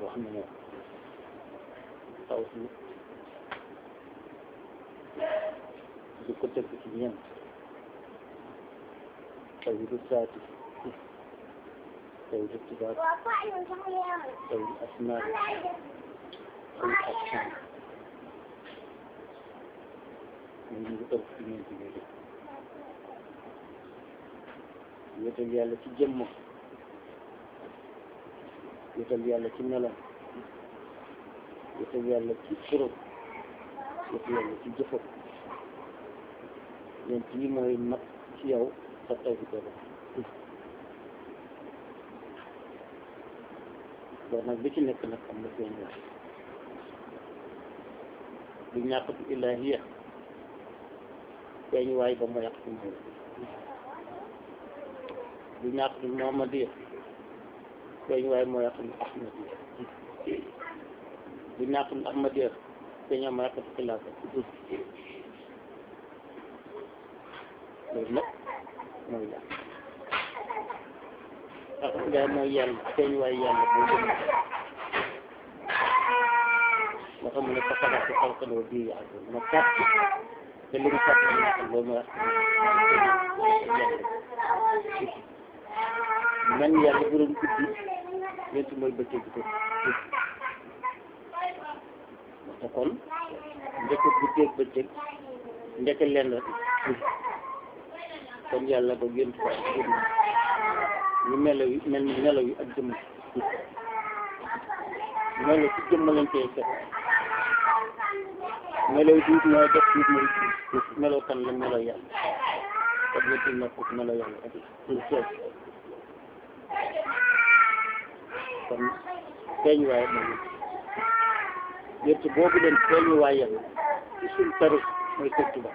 xam ne moom taw si di ko tëgg ci ñeent taw yi du saati taw yi du tubaab taw yi asmaar taw yi action ñu ngi ëpp ci ñeent yooyu wéetal yàlla ci jëmm wéetal yàlla ci melam wéetal yàlla ci turam wéetal yàlla ci jëfam ñeent yi mooy mat ci yow sa taw bi dara loolu nag li ci nekk nag am na seen wax du ñàkkatu ilahiya feeñ waay ba mu yàq ci moom du ñàkkatu muhammadiya feeñ waay moo yàq lu ahmadiya du ñàkkatu ahmadiya feeñ waay moo yàq ci xilaafa loolu nag mooy yàlla ak ngaay mooy yàlla feeñ waay yàlla boo jëm moo tax mu ne fa xalaat ko xalqan wa bii yàlla ma kàtt te li mu kàtt la yàq loolu mooy man yàlla bu doon guddi yéen mooy bëccëg bi ko te kon njëkk guddeeg bëccëg njëkk lenn rek kon yàlla ba yéen ko ñu melo yi mel ni melo yi ak jëmm melo ci jëmm lañ koy fekk melo yi duut mooy def duut mooy melo kan la melo yàlla kon yéen na foofu melo yàlla rek la kon feeñ waaye moom yéen boobu leen feeñ waaye yàlla ci suñ tarix mooy Sëñ Tuubaa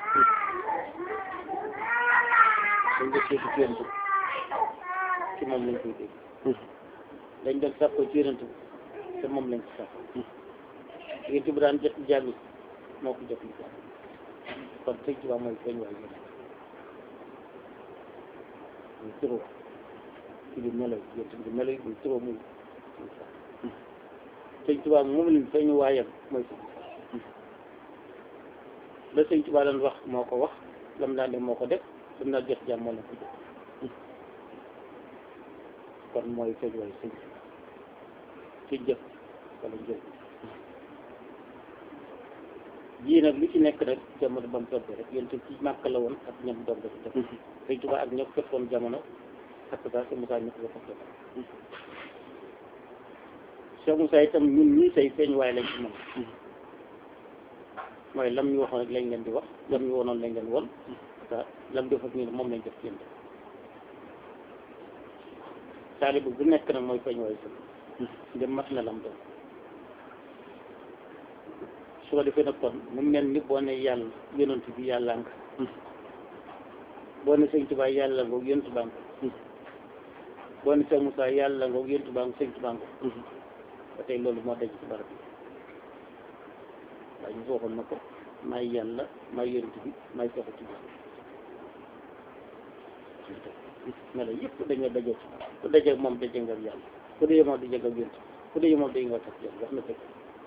dañ def seeti ci yonent ci moom lañ koy dégg dañ doon sàkko ci yonent te moom lañ ci sàkko yonent bi daan jot jàmm moo ko jot li jàmm kon Sëñ Tuubaa mooy feeñ waaye yonent muy turoo ci biir melo yi yonent bi melo yi muy turoo muy muy sax Sëñ Tuubaa moom lañ feeñ waayam mooy Sëñ la Sëñ Tuubaa daan wax moo ko wax lam daan def moo ko def lam daan jot jàmm moo la ko def kon mooy feeñ waay sëñ ci jëf wala jëf jii nag li ci nekk rek jamono ba mu tombé rek yéen ci màkk la woon ak ñam doom dafa def Sëñ Tuubaa ak ñëpp fekkoon jamono ak saa si Moussa ñëpp la ko def Cheikh Moussa itam ñun ñii say feeñ waay lañ ci moom mooy lam ñu waxoon rek lañ leen di wax lam ñu wonoon lañ leen won te lam def ak ñu moom lañ def ci yéen taalibu bu nekk nag mooy feeñ waay sëñ ndem mat na lam doon su ko defee nag kon mu mel ni boo ne yàlla yonent bi yàlla nga boo ne sëñ Tuubaa yàlla ngoog yonent baa nga boo ne sëñ Moussa yàlla ngoog yonent baa nga sëñ Tuubaa nga ba tey loolu moo daj ci barab bi waaye ñu waxoon na ko maay yàlla maay yonent bi maay soxla ci bis melo yëpp dañoo daje ci ku daje moom daje nga ak yàlla ku daje moom daje nga ak yonent ku daje moom daje nga ak yàlla wax na dëgg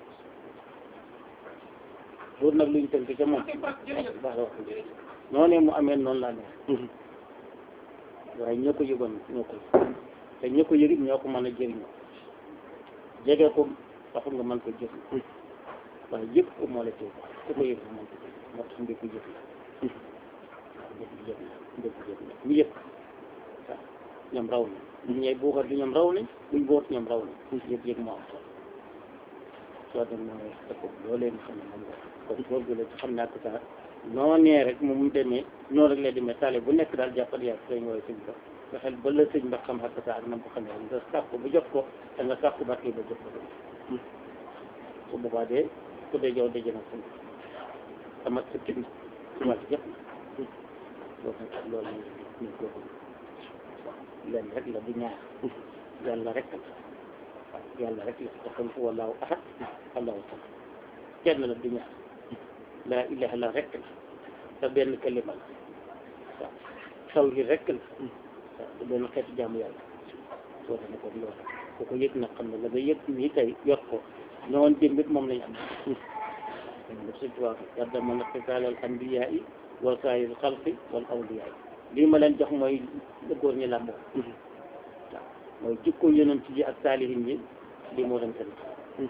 loolu nag luñ tënk ca moom baax la wax noonee mu amee noonu laa neex waaye ñoo ko yëgoon ñoo ko te ñoo ko yëgit ñoo ko mën a jëriñoo jege ko taxul nga mën ko jëf waaye yëpp ko moo la tey ku ko yëg mën ko jëf moo tax mbir ko jëf la waaw mbir ko jëf la mbir ko jëf la ñu yëg waaw ñoom raw nañ buñ ñëwee buuxat bi ñoom raw nañ buñ boot ñoom raw nañ yëg yëg moo am solo soo dem mooy dëkk loolee nga xam ne moom la kon boobu la xam naa ko sax noonee rek moom mu demee noonu rek la demee tale bu nekk daal jàppal yaa sëñ mooy sëñ ba nga xel ba la sëñ ba xam xakk saa ak na ko xamee nga sàkku ba jox ko te nga sàkku barke ba jox ko su boobaa dee ku dee jow daje na sëñ amat sa kit wàll yëpp loolu nag loolu ñu ko leen rek la du ñaar yàlla rek la yàlla rek la te xam fu wallaahu ahad allahu samad kenn la du ñaar laa ilaha illa rek la te benn kalima la waaw tawhid rek la waaw te benn xeetu jaamu yàlla soo ne ko loolu ku ko yëg nag xam ne la nga yëg nii tey yor ko ñëwoon démb it moom lañ am def suñ tubaab yadda man xisaal al anbiyaa yi wa saayir xalqi wal awliyaa yi lii ma leen jox mooy la góor ñi làmboo waaw mooy jikko yonent yi ak saalihin yi lii moo leen seen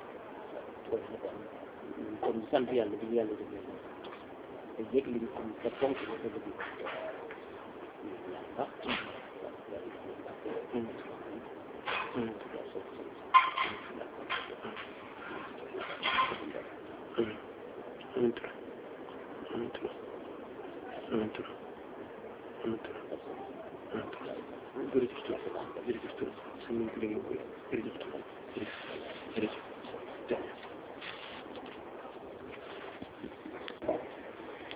kon sant yàlla bi yàlla def te yëg li ñu am te fonk ko te bëgg ah jërëjëf jërëjëf jërëjëf jërëjëf